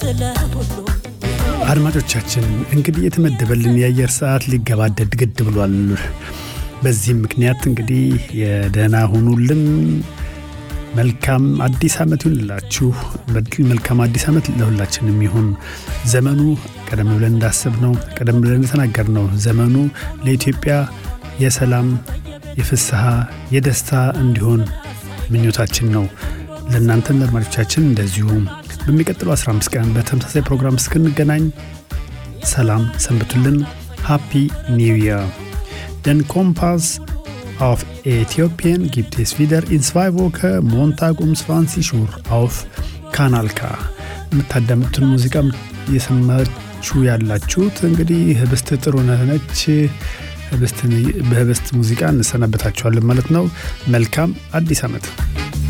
አድማጮቻችን እንግዲህ የተመደበልን የአየር ሰዓት ሊገባደድ ግድ ብሏል። በዚህም ምክንያት እንግዲህ የደህና ሁኑልን። መልካም አዲስ ዓመት ይሁንላችሁ። መልካም አዲስ ዓመት ለሁላችንም ይሁን። ዘመኑ ቀደም ብለን እንዳሰብነው ቀደም ብለን እንደተናገርነው ዘመኑ ለኢትዮጵያ የሰላም፣ የፍስሐ፣ የደስታ እንዲሆን ምኞታችን ነው። ለእናንተም ለአድማጮቻችን እንደዚሁም በሚቀጥለው 15 ቀን በተመሳሳይ ፕሮግራም እስክንገናኝ ሰላም ሰንብቱልን። ሃፒ ኒው ይር ደን ኮምፓስ auf Äthiopien gibt es wieder in zwei Wochen Montag um 20 Uhr auf Kanal K የምታዳምጡትን ሙዚቃ እየሰማችሁ ያላችሁት እንግዲህ ህብስት ጥሩነህ ነች። በህብስት ሙዚቃ እንሰናበታችኋለን ማለት ነው። መልካም አዲስ ዓመት